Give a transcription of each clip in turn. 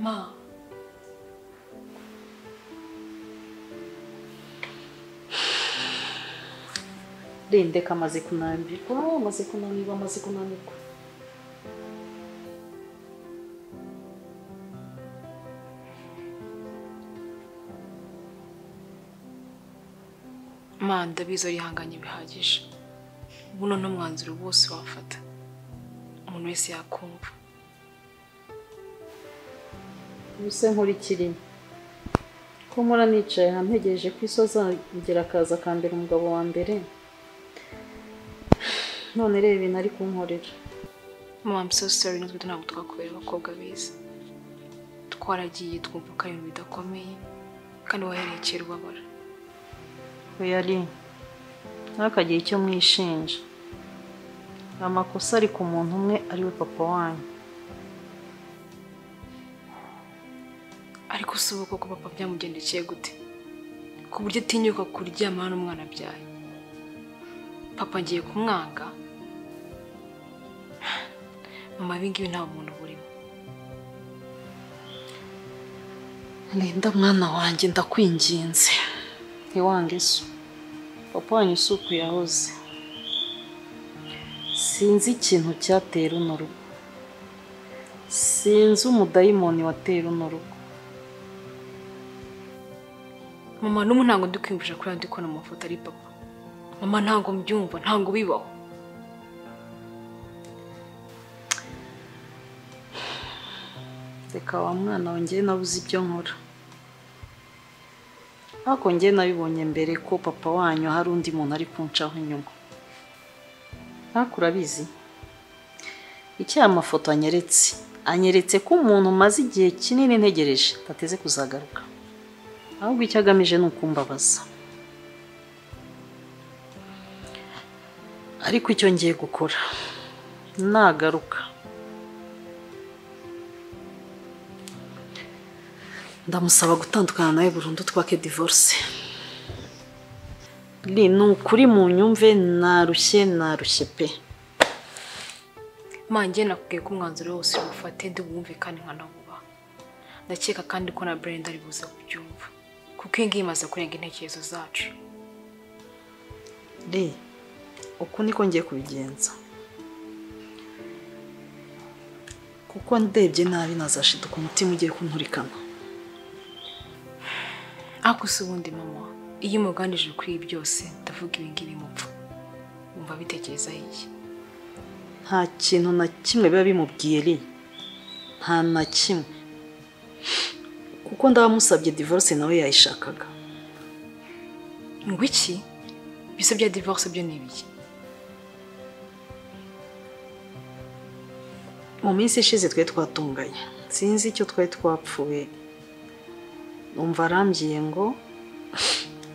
Ma. Rindeka amaze kunanirwa amaze kunanirwa amaze kunanirwa Mana ndabizi arihanganye bihagije buno n'umwanzuro wose wafata umuntu wese yakumva ubuse nkurikiranye ko mpora nicaye hamwe ntegereje ko isoza ngira akaza akambera umugabo wa mbere none reba ibintu ari kunkorera mama I'm so sorry natwe ntabwo twakubera abakobwa beza twaragiye twumva ko ari ibintu bidakomeye kandi wahereye kera ubabara yari ntakagira icyo mwishinja amakosa ari ku muntu umwe ari we papa wanyu ariko si uko kuba papa byamugendekeye gute ku buryo atinyuka kuryamana n'umwana abyaye papa ngiye kumwanga mama ibingibi nta bumuntu burimo Linda mwana wanjye ndakwinginze ntiwange so papa wanyu si uku yahoze sinzi ikintu cyatera uno rugo sinzi umudayimoni watera uno rugo mama n'ubu ntabwo ndi kwiyumvisha kuri yandi ko amafoto ari papa mama ntabwo mbyumva ntabwo bibaho reka wa mwana wanjye nabuze ibyo nkora ariko njye nabibonye mbere ko papa wanyu hari undi muntu ari kuncaho inyuma ariko urabizi icyo aya mafoto anyeretse anyeretse ko umuntu umaze igihe kinini ntegereje ntateze kuzagaruka ahubwo icyo agamije ni ukumbabaza ariko icyo ngiye gukora nagaruka ndamusaba gutandukana nawe burundu twake divorce ni ni ukuri mu nyumve narushye narushye pe mama njye nakubwiye ko umwanzuro wose wufate ndi wumve kandi nkanawubaha ndakeka kandi ko na brenda ari buze kubyumva kuko iyi ngiyi imaze kurenga intekerezo zacu re uku niko ngiye kubigenza kuko ndebye nabi nazashiduka umutima ugiye kunturikana ariko si ubundi mama iyo umuganije kuri ibi byose ndavuga ibi ngibi mupfa wumva bitekerezaho iki nta kintu na kimwe biba bimubwiye re nta na kimwe kuko ndabamusabye divorce nawe yayishakaga ngo iki bisa bya divorce byo ni ibiki mu minsi ishize twari twatunganye sinzi icyo twari twapfuye numva arambwiye ngo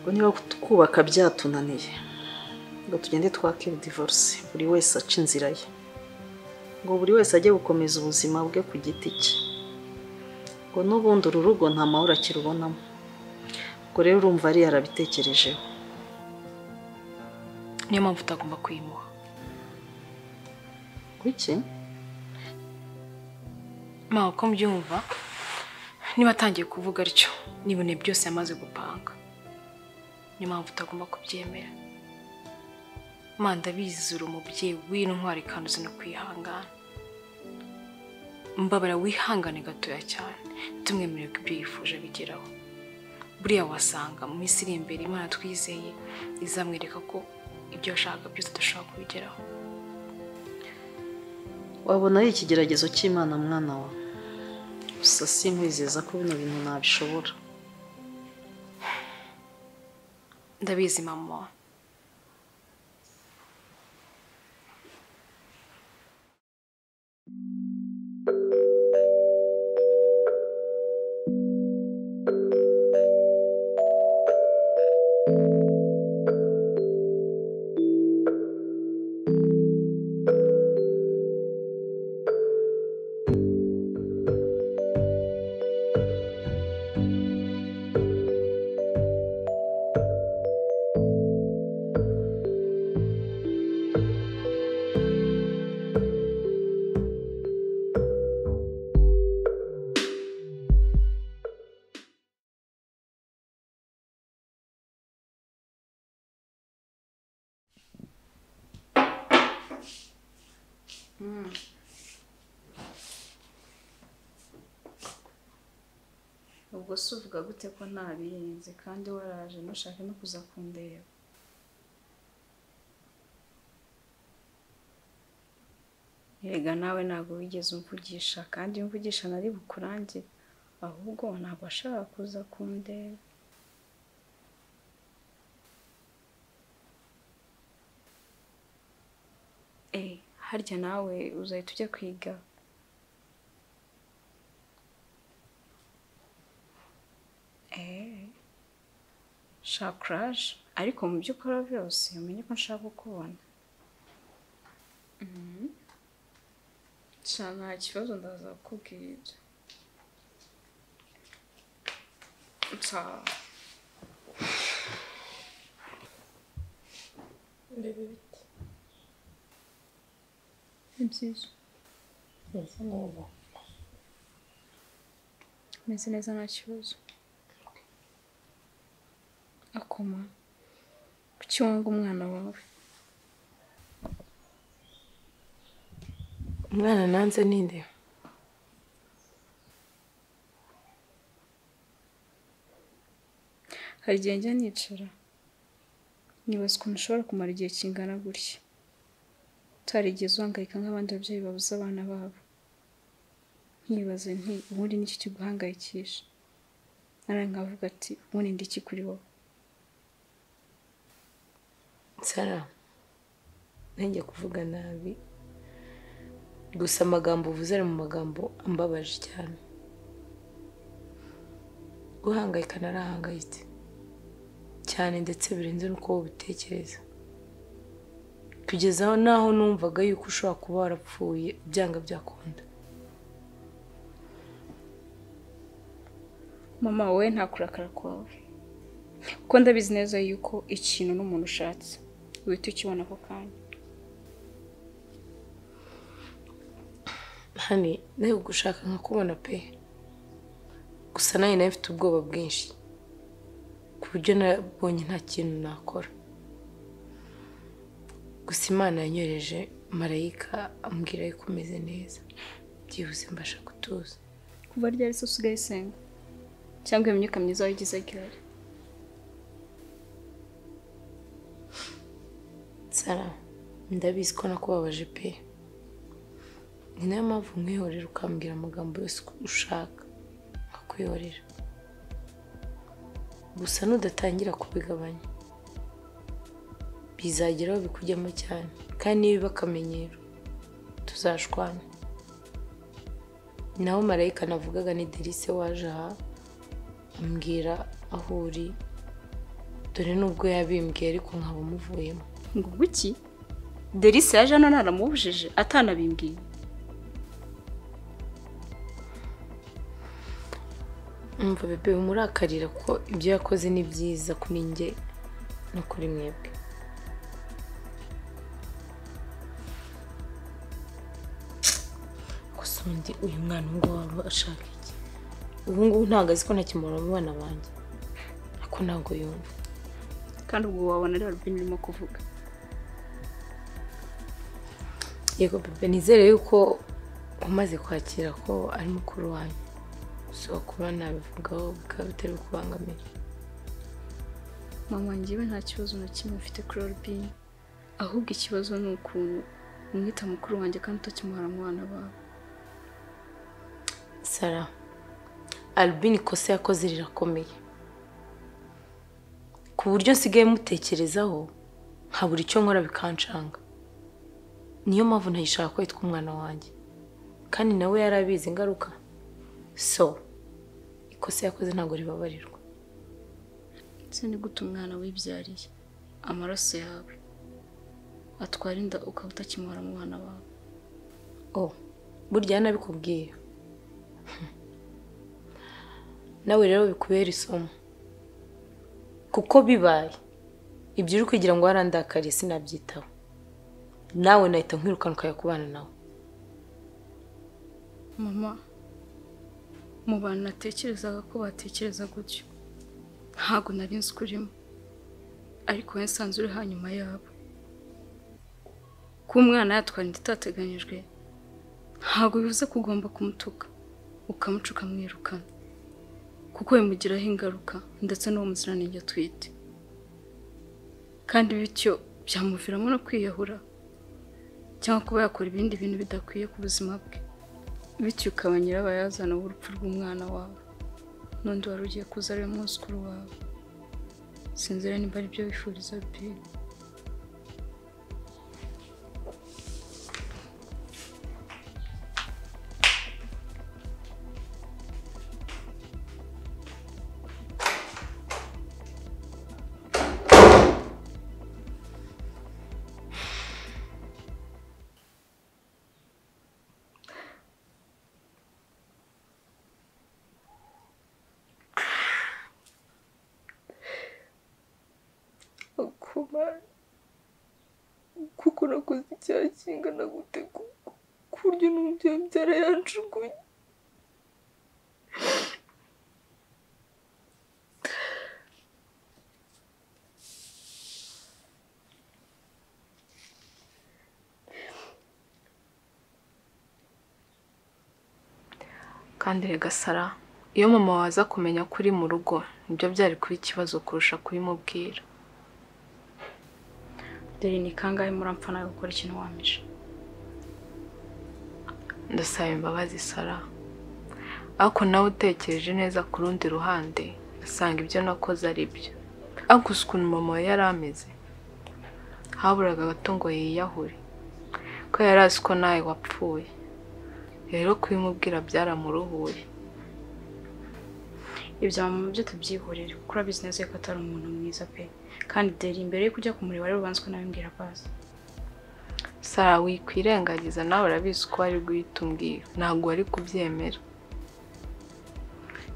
ngo niba kubaka byatunaniye ngo tugende twake divorce buri wese aca inzira ye ngo buri wese ajye gukomeza ubuzima bwe ku giti cye ngo n'ubundi uru rugo nta mahoro akirubonamo ubwo rero urumva ari yarabitekerejeho niyo mpamvu utagomba kuyimuha kuki mama uko mbyumva niba atangiye kuvuga atyo n'ibintu byose yamaze gupanga niyo mpamvu utagomba kubyemera mama ndabizi uri umubyeyi w'intwari kandi uzi no kwihangana mbabara wihangane gatoya cyane tumwemerere ko ibyo yifuje bigeraho buriya wasanga mu minsi iri imbere imana twizeye izamwereka ko ibyo ashaka byose dushobora kubigeraho wabona ari ikigeragezo cy'imana mwana wawe gusa sinkwizeza ko bino bintu nabishobora ndabizi mama ubwo se uvuga gute ko ntabizi kandi waraje ntushake no kuza kundeba Erega nawe ntabwo wigeze umvugisha kandi iyo umvugisha nari bukurangire ahubwo ntabwo ashaka kuza kundeba Eh, harya nawe uzahita ujya kwiga Eh, nshaka kuraje ariko mu byo ukora byose umenye ko nshaka kukubona nshaka nta kibazo ndaza kukubwira nsawa ni byiza meze neza nta kibazo akoma kuki wunga umwana wawe umwana nanze ninde hari igihe njya nicara nibaza ukuntu ushobora kumara igihe kingana gutya utarigeze uhangayika nk'abandi babyeyi babuze abana babo nkibaze nti ubundi n'iki kiguhangayikisha narangiye nkavuga ati ubundi ndi iki kuri wowe Sara ntenge kuvuga nabi gusa amagambo uvuze ari mu magambo ambabaje cyane guhangayika narahangayitse cyane ndetse birenze n'uko wowe ubitekereza tugezaho naho numvaga yuko ushobora kuba warapfuye byanga byakunda mama wowe nta kurakara kwawe kuko ndabizi neza yuko ikintu n'umuntu ushatse uhita ukibona ako kanya hani nawe gushaka nkakubona pe gusa nanjye nawe mfite ubwoba bwinshi ku buryo nabonye nta kintu nakora gusa imana yanyoreje marayika ambwira yuko umeze neza byibuze mbasha gutuza kuva ryari se usigaye usenga cyangwa iyo myuka myiza wayigize gihari sara ndabizi ko nakubabaje pe ni nayo mpamvu nkwihorera ukambwira amagambo yose ushaka nkakwihorera gusa nudatangira kubigabanya bizageraho bikujyamo cyane kandi niba biba akamenyero tuzashwana naho marayika navugaga ni delise waje aha ambwira aho uri dore n'ubwo yabimbwiye ariko nkaba umuvuyemo ngo guki delise yaje hano naramubujije atanabimbwiye umva bebe umurakarira ko ibyo yakoze ni byiza kuri njye no kuri mwebwe gusa undi uyu mwana ngo waba ashaka iki ubu ngubu ntabwo azi ko ntakimura mu bana banjye ariko ntabwo yumva kandi ubwo wabona ari warubini urimo kuvuga yego bebe nizere yuko umaze kwakira ko ari mukuru wanyu gusa kuba nabivugaho bikaba bitari kubangamira mama njyewe nta kibazo na kimwe mfite kuri orubini ahubwo ikibazo ni ukuntu umwita mukuru wanjye kandi utakimuhara mu bana bawe sara albin ikosa yakoze rirakomeye ku buryo nsigaye mutekerezaho nkabura icyo nkora bikancanga niyo mpamvu ntayishaka ko yitwa umwana wanjye kandi nawe yari abizi ingaruka so ikosa yakoze ntabwo ribabarirwa ndetse ni gute umwana wibyariye amaraso yawe atwara inda ukaba utakimuhara mu bana bawe oh burya yanabikubwiye nawe rero bikubera isomo kuko bibaye ibyo uri kugira ngo warandakariye sinabyitaho nawe nahita nkwirukana ukajya kubana nawe mama mu bantu natekerezaga ko batekereza gutyo ntabwo nari nzi ko urimo ariko wowe nsanze uri hanyuma yabo kuba umwana yatwara inda itateganyijwe ntabwo bivuze ko ugomba kumutuka ukamuca ukamwirukana kuko bimugiraho ingaruka ndetse n'uwo muziranenge atwite kandi bityo byamuviramo no kwiyahura cyangwa kuba yakora ibindi bintu bidakwiye ku buzima bwe bityo ukaba nyirabayazana w'urupfu rw'umwana wawe n'undi wari ugiye kuza ari we mwuzukuru wawe sinzi rero niba ari byo wifuriza biri kuba kuko nakoze icyaha kingana gute ku- ku buryo n'umubyeyi mbyara yanjugunye kandi rega sara iyo mama waza kumenya ko uri mu rugo nibyo byari kuba ikibazo kurusha kubimubwira dore ni kangahe murampfa nawe gukora ikintu wamije ndasaba imbabazi sara ariko nawe utekereje neza ku rundi ruhande asanga ibyo nakoze ari byo ariko uzi ukuntu mama we yari ameze haburaga gato ngo yiyahure ko yari azi ko nawe wapfuye rero kubimubwira byaramuruhuye ibyo mama byo tubyihorere kuko urabizi neza yuko atari umuntu mwiza pe kandi dore imbere yo kujya kumureba rero ubanza ukanabibwira bazi sara wikwirengagiza nawe urabizi ko wari guhita umbwira ntabwo wari kubyemera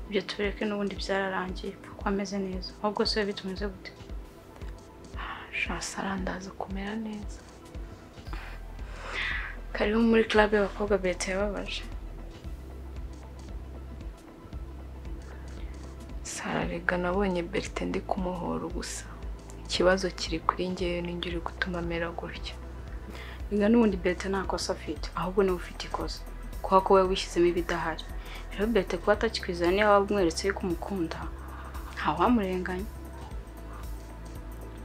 ibyo tureke n'ubundi byararangiye kuko ameze neza ahubwo se biba bitumeze gute sha sara ndaza kumera neza karibu muri club y'abakobwa beta yababaje sara rega nabonye berite ndi kumuhora gusa ikibazo kiri kuri ngewe ninjye uri gutuma amera gutya biga n'ubundi beta nta kosa afite ahubwo niwe ufite ikosa kubera ko wowe wishyizemo ibidahari rero beta kuba atakikwizana niyo waba umweretse yuko umukunda ntawamurenganya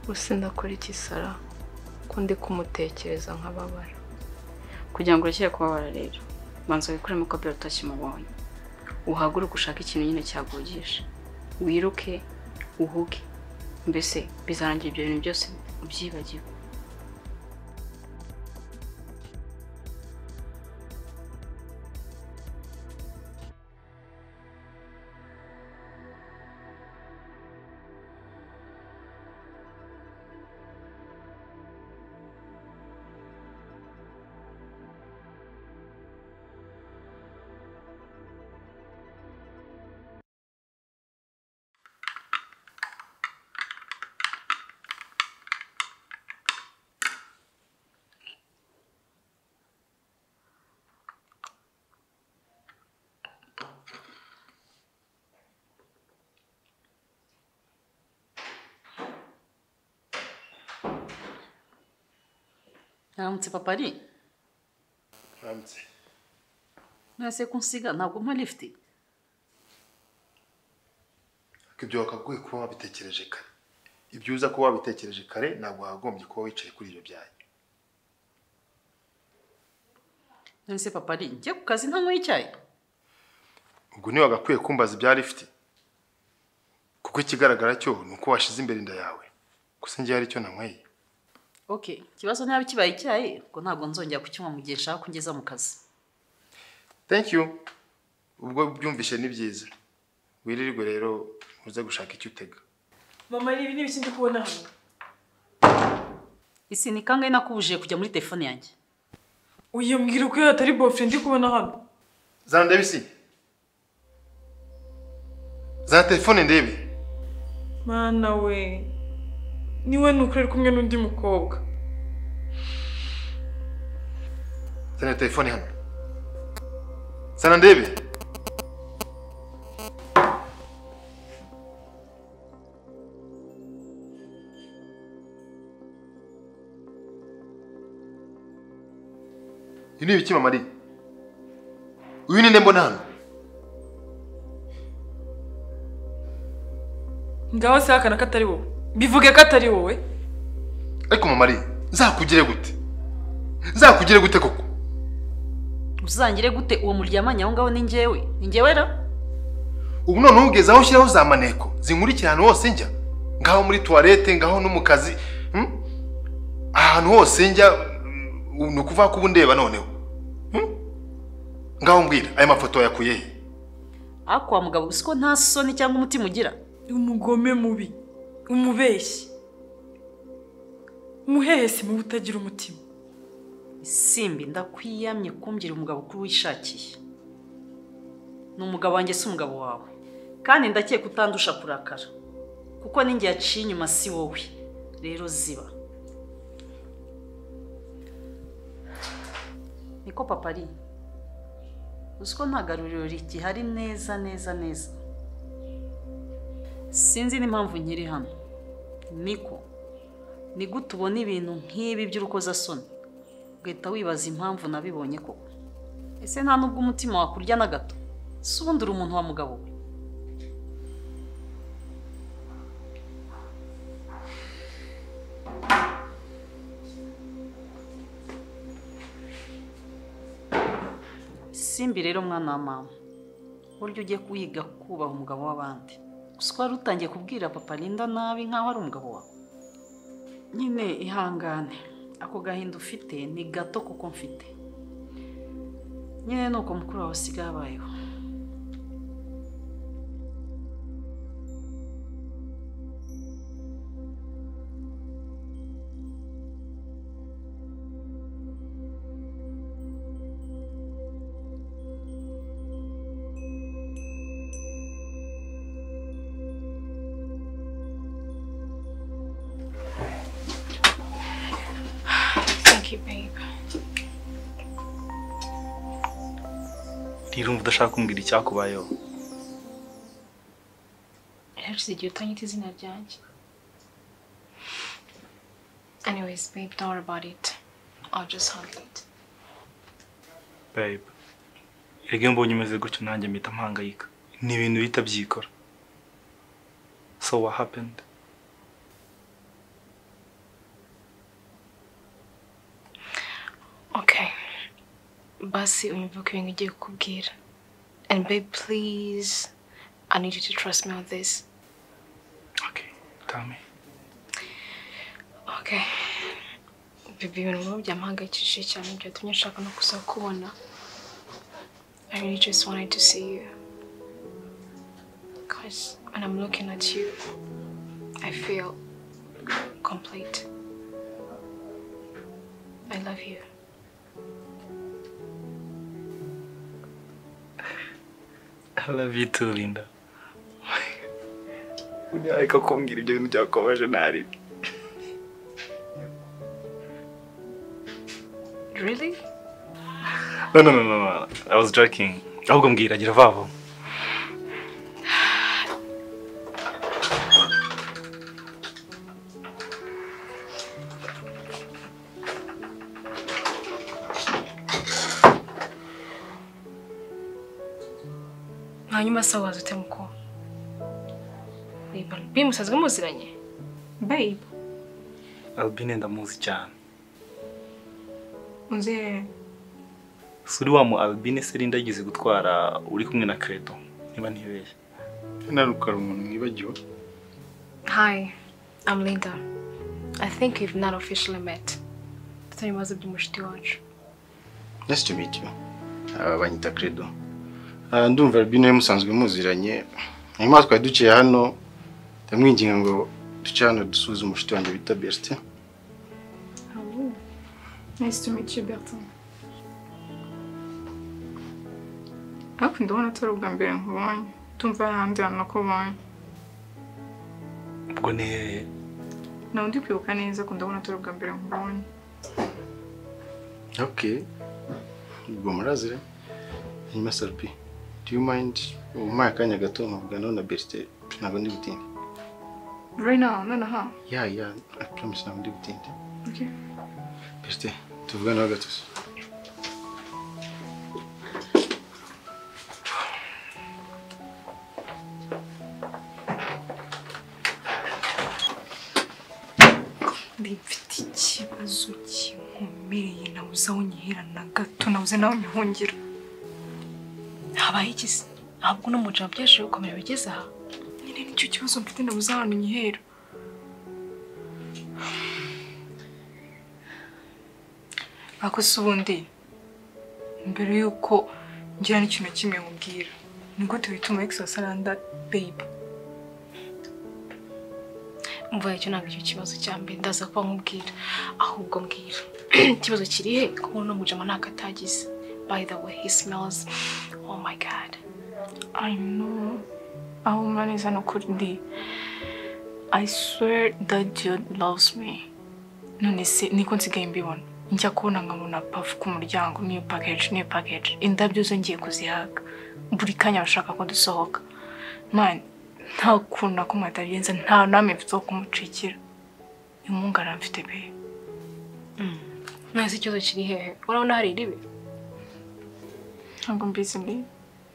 gusa ndakora iki sara ko ndi kumutekereza nk'ababara kugira ngo urekere kubabara rero banza wikuremo ko beta utakimubonye uhaguruke ushake ikintu nyine cyagugisha wiruke uhuge mbese bizarangira ibyo bintu byose ubyibagiwe Aramutse papa ari Ramutse. ntase kunsiga ntabwo mpa lifiti Ibyo wakagoye kuba wabitekereje kare. Ibyo uza kuba wabitekereje kare ntabwo wagombye kuba wicaye kuri ibyo byayi. nonese papa ari njye ku kazi ntanywa icyayi Ubwo niwe wagakwiye kumbaza ibya lifiti. Kuko ikigaragara cyo ni uko washize imbere inda yawe. Gusa njye hari icyo nanyweye. oke ikibazo ntiyaba kibaye icyayi ubwo ntabwo nzongera kukinywa mu gihe nshaka ko ngeza mu kazi Thank you. Ubwo byumvishe ni byiza. Wirirwe rero uze gushaka icyo utega. mama ibi ni ibiki ndi kubona hano isi ni kangahe nakubujije kujya muri telefone yanjye uyu mbwira ko yatari bofure ndi kubona hano Zana ndebe isi. Zana telefone ndebe. mana we niwe nuko ari kumwe n'undi mukobwa Zana telefone hano. Zana ndebe. Iyi ni ibiki mama ari? uyu ni nde mbona hano ngaho se hakana ko atari wowe bivuge ko atari wowe ariko mama nzakugire gute nzakugire gute koko uzangire gute uwo muryamanye aho ngaho ni njyewe ni njyewe rero ubu none ugeze aho ushyiraho za maneko zinkurikira ahantu hose njya ngaho muri tuwarete ngaho no mu kazi hmm? ahantu hose njya mm, ni ukuvuga ko ubu ndeba noneho hmm? ngaho mbwira aya mafoto wayakuye he ariko wa mugabo uzi ko nta soni cyangwa umutima ugira umugome mubi umubeshyi umuhehesi mubi utagira umutima isimbi ndakwiyamye kumvira umugabo uko wishakiye ni umugabo wanjye si umugabo wawe kandi ndakeka utandusha kurakara kuko n'ingihe yaciye inyuma si wowe rero ziba niko papa ari uzi ko nta garuriro rigihari neza neza neza sinzi n'impamvu nkiri hano niko ni gute ubona ibintu nk'ibi by'urukozasoni ugahita wibaza impamvu nabibonye koko ese nta n'ubwo umutima wakurya na gato si ubundi uri umuntu wa mugabo we simbi rero mwana wa mama uburyo ugiye kuyiga kubaha umugabo w'abandi gusa ko wari utangiye kubwira papa Linda nabi nk'aho ari umugabo wawe nyine ihangane ako gahinda ufite ni gato kuko mfite nyine ni uko mukuru wawe asigaye abayeho ntirumva udashaka kumbwira icyakubayeho yarashize igihe utanyita izina ryanjye anyways babe don't worry about it I'll just handle it babe erega iyo mbonye umeze gutyo nanjye mpita mpangayika ni ibintu bihita byikora so what happened okay basi unyumva ko ibintu ugiye kukubwira and babe please I need you to trust me on this okay tell me Okay. Bibi ibintu biba byampangayikishije cyane byatumye nshaka no gusa kubona. I really just wanted to see you. Because when I'm looking at you, I feel complete. I love you. I love you too Linda unareka kumbwira ibyo bintu byakubabaje ntari Really? no no no no no I was joking ahubwo mbwira gira vavo hanyuma se waza ute mukuru bibi musanzwe muziranye babe Albine ndamuzi cyane unzi suri wa mu Albine se Linda yigeze gutwara uri kumwe na Credo niba ntibeshye narukara umuntu mwibagiwe Hi, I'm Linda. I think we've not officially met. Tutari maze by'umushiti wacu. Nice to meet you. Aba banyita Credo. Ah, ndumva Albino musanzwe muziranye. Hanyuma twari duciye hano ndamwinginga ngo duce hano dusuze umushuti wanjye bita Bertin. Nice to meet you, Bertin. Ariko ndabona atari ubwa mbere nkubonye. Tumva ahandi hantu nakubonye. ubwo ni hehe Nawe ndi kwibuka neza ko ndabona atari ubwa mbere nkubonye. Okay. Ubwo murazire. Hanyuma Salpi. Do you mind umpaye akanya gato nkavugana na Bertin? Ntabwo ndi butinde. Right now, nonaha. Yeah, yeah. I promise ntabwo ndi butinde. Okay. Bertin, tuvugane ho gato. mfite ikibazo kinkomereye nawe uzaho unyihera na gato nawe uze nawe unyihungira habaye iki se ntabwo uno mujama byashije gukomera bigeze aha nyine nicyo kibazo mfite nawe uze ahantu unyihera ariko se ubundi mbere y'uko ngira n'ikintu kimwe nkubwira ni gute wituma egisosaranda beyiba mvuye icyo ntabwo icyo kibazo cya mbere ndaza kuba nkubwira ahubwo mbwira ikibazo kiri he kuko uno mujama ntabwo atagize by the way he smells oh my god I know how man is an okundi. I swear that Jude loves me. None se niko nsigaye mbibona. Njya kubona nkabona puff ku muryango new package new package. Indabyo zo ngiye kuzihaga. Buri kanya bashaka ko dusohoka. Man, nta kuntu akumva atabigenza nta namwe mfite wo kumucikira. Imungara mfite be. mwese ikibazo kiri hehe urabona hari iribi Ntabwo mbizi ndi.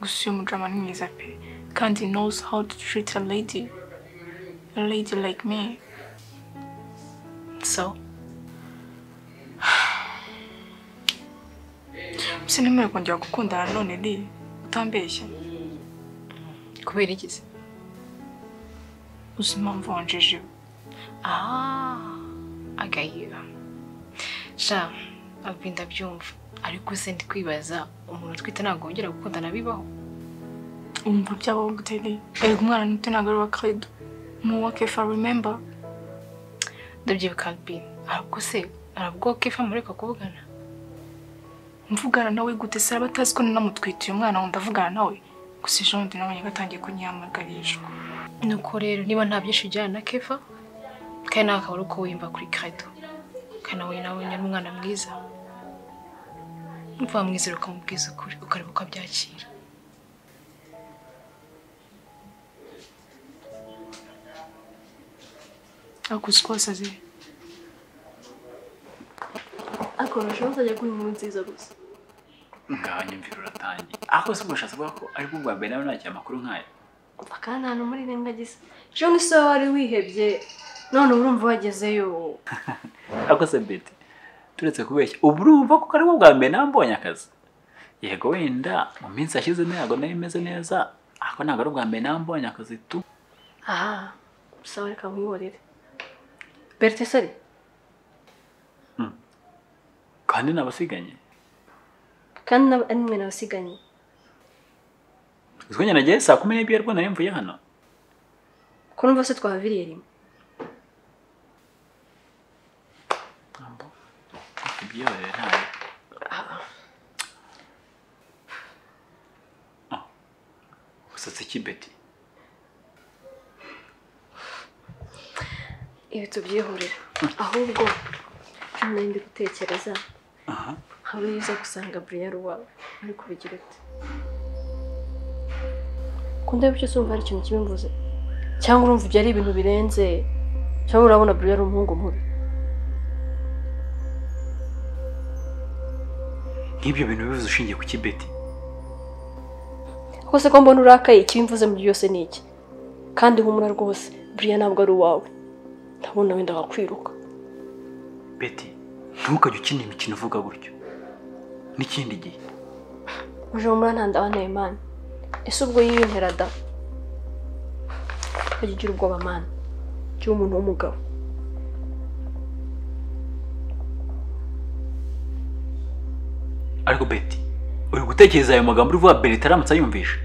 gusa uyu mujama ni mwiza pe kandi knows how to treat a lady a lady like me so sinemeye kongera gukundana none di utambeshye kubera iki se uzi impamvu wanjeje ah agayiba sha abwi ndabyumva ariko se ndi kwibaza umuntu utwite ntabwo wongera gukundana bibaho umva by'abo guteri erega umwana muto ntabwo ari uwa credo ni uwa kefa remember ndabyibuka bi ariko se arabwo kefa mureka kuvugana mvugana nawe gute se aba atazi ko nanamutwite uyu mwana wumva avugana nawe gusa ejo bundi nabonye gatangiye kunyihamagarisha nuko rero niba nta byinshi ujyana na kefa kandi nawe akaba ari uko wiyumva kuri credo kandi nawe nawe ni umwana mwiza mva mwizeru ukamubwiza ukuri ukareba uko abyakira akuzi kose azi ariko urashobora kuzajya kuri inkuru nziza gusa ngahanye mvira uratangiye aho se ubushatsi bwa ko aribwo bwa mbere nawe nakira amakuru nk'ayo kandi ahantu muri rengagisa ejo ni sawa wari wihebye none urumva wagezeyo ariko se mbete turetse kubeshya ubu urumva kuko aribwo bwa mbere nawe mbonye akazi yego wenda mu minsi yashize ntabwo nayo imeze neza ariko ntabwo ari ubwa mbere nawe mbonye akazi tu aha sawa reka nkwihorere beriteseri kandi ni abasiganye kandi ari mwe nabasiganye uzwi nagiye saa kumi n'ebyiri rwose nari mvuye hano ko numva se twahaviriye rimwe kubyiyorera ntayo usatse ki beti ibi tubyihurira ahubwo nari ndi gutekereza aha hari uza gusanga buriya ari uwawe ari kubigira ute ku ndebe cyose wumva hari ikintu kibimbuze cyangwa urumva ibyo ari ibintu birenze cyangwa urabona buriya ari umuhungu mubi nk'ibyo bintu bivuze ushingiye ku kibeti kose ko mbona urakaye ikibimvuze muri byose ni iki kandi humura rwose buriya ntabwo ari uwawe ndabona wenda wakwiruka beti ntukajye ukina imikino uvuga gutyo n'ikindi gihe uje humura nta ndabanaye mani ese ubwo yiyintera da ajya ugira ubwoba mani ugira umuntu w'umugabo ariko beti uri gutekereza ayo magambo uvuga berita aramutse ayumvisha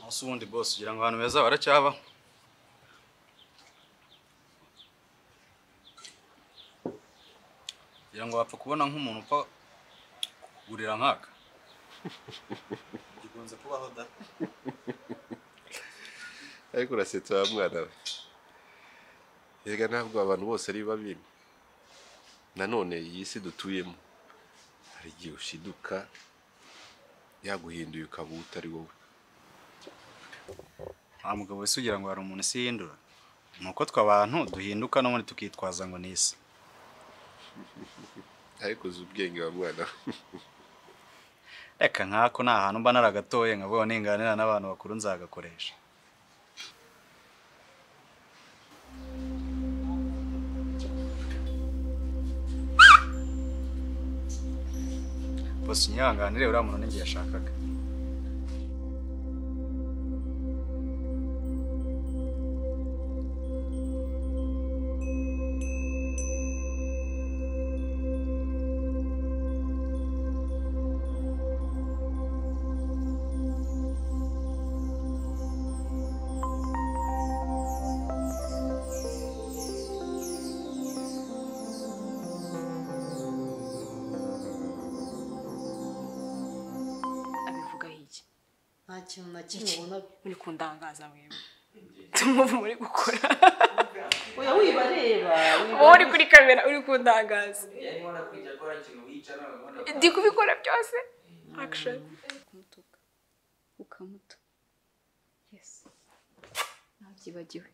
ese ubundi bose ugira ngo abantu beza baracyaba kugira ngo bapfa kubona nk'umuntu upfa kukugurira nk'aka gikunze kubaho da ariko urasetsa wa mwana we yega ntabwo abantu bose ari babi nanone iyi si dutuyemo hari igihe ushiduka yaguhinduye ukaba utari wowe wa mugabo wese ugira ngo hari umuntu isi yihindura ni uko twe abantu duhinduka n'ubundi tukitwaza ngo ni isi ariko uzi ubwenge wa mwana we reka nkako nta hantu mba naragatoye nkavuga ninganira n'abantu bakuru nzagakoresha bose unyihanganire uriya muntu n'igihe yashakaga abivugaho iki nta kintu na kimwe Iki, ubona muri kundangaza wewe tumuvu muri gukora oya wibareba wowe uri kuri kamera uri kundangaza ndi kubikora byose akishoni kumutuka ukamuta yesi ntabyibagiwe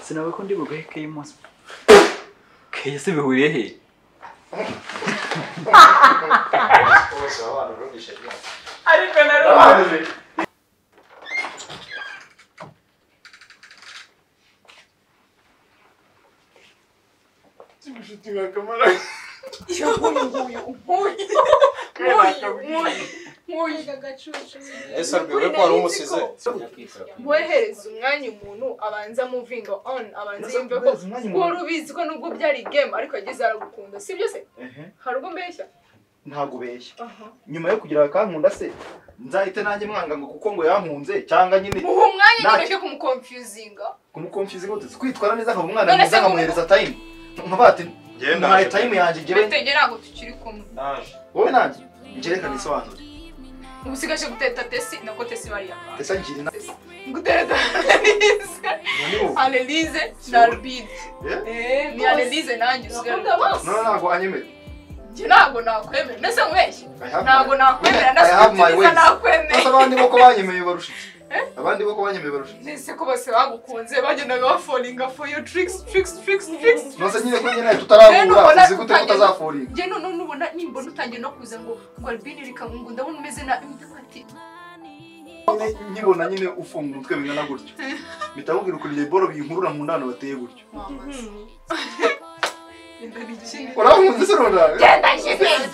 sinawe ko ndi bugahe keye munsi keye se bihuriye he ariko ese arwiwe ko wari umusize mwohereza umwanya umuntu abanza muvinga on abanza yumve ko wari ubizi ko nubwo byari game ariko yagize aragukunda si byo se hari ubwo mbeshya ntabwo ubeshya nyuma yo kugira akankunda se nzahita nanjye mwanga ngo kuko ngo yankunze cyangwa nyine muha umwanya Nta- nyine kumukonfuzinga kumukomfiza ngo kwitwara neza nkaba umwana None se mwiza nkamuhereza tayimu nkavuga ati ntaye tayimu yanjye njyewe bitege ntabwo tukiri kumwe wowe nanjye njerekane isobanura ubu usigaje guteta tesi nako tesi bariyapanga ese ngira inama guteta Annelise Annelise na Albide ni Annelise nanjye usigaye bose noneho ntabwo anyemera njye ntabwo nakwemera mbese nkubeshye have ntabwo nakwemera I have my ndasubiza ways. nakwemera Asa abandi boko banyemeye barusha iki abandi boko banyemeye barusha iki nese ko bose bagukunze bagendaga baforinga for your tricks tricks tricks tricks nose nyine ko nyine tutarahura uzi gute ko utazafurira njye none nubona nimbona utangiye no kuza ngo ngo albini rikamungu ndabona umeze na imutapati Nyine nkibona nyine ufunga umutwe bingana gutyo mpita mubwira ukuntu iryo boro binkurura mu ndano bateye gutyo urankunda se runaka Genda Gisele.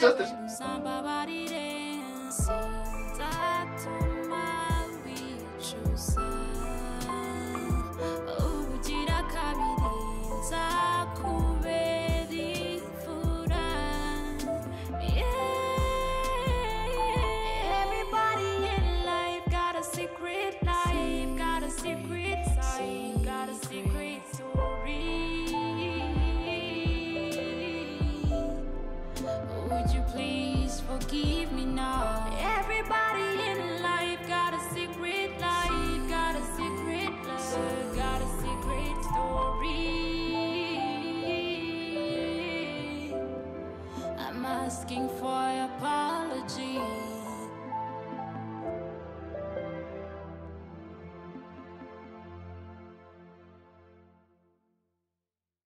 ugira kabiri nzakubera imfura Yeah. everybody in life got a secret life got a secret life got a secret story would you please forgive me now? Everybody in life got a secret life, got a secret love, got a secret story. I'm asking for apology.